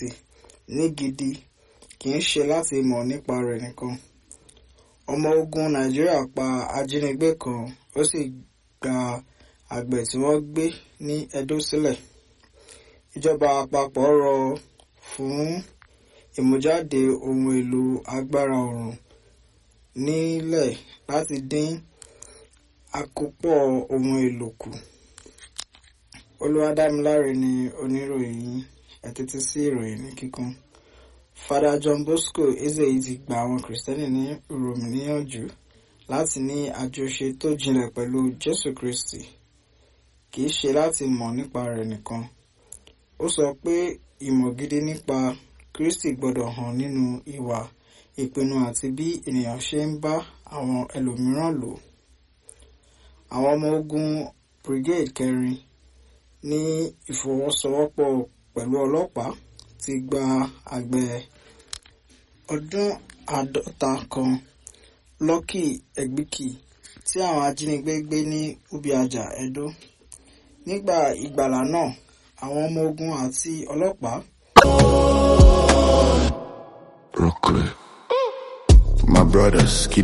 Kristi ní gidi kì í ṣe láti mọ̀ nípa rẹ̀ nìkan. Ọmọ ogun Nàìjíríà pa ajínigbé kan ó sì gba àgbẹ̀ tí wọ́n gbé ní Edo sílẹ̀. Ìjọba àpapọ̀ rọ fún ìmújáde ohun èlò agbára oòrùn nílẹ̀ láti dín àkópọ̀ ohun èlò kù. Olúwadámiláre ni oníròyìn yín ẹ tẹ́tí sí ìròyìn ní kíkún. Fada John Bosco Ezeyi ti gba àwọn Kìrìsìtẹ́nì ní Rome níyànjú láti ní àjọṣe tó jinlẹ̀ pẹ̀lú Jésù Kristi kì í ṣe láti mọ̀ nípa rẹ̀ nìkan. Ó sọ pé ìmọ̀ gidi nípa Kristi gbọ́dọ̀ hàn nínú ìwà ìpinnu àti bí ènìyàn ṣe ń bá àwọn ẹlòmíràn lò. Àwọn ọmọ ogun Brigade kẹrin ní ìfọwọ́sowọ́pọ̀ pẹ̀lú ọlọ́pàá ti gba àgbẹ̀ ọdún àádọ́ta kan Lucky Egbìkì tí àwọn ajínigbé gbé ní Ubiaja, Edo. Nígbà ìgbàlà náà, àwọn ọmọ ogun àti ọlọ́pàá Brooklyn. My brothers keep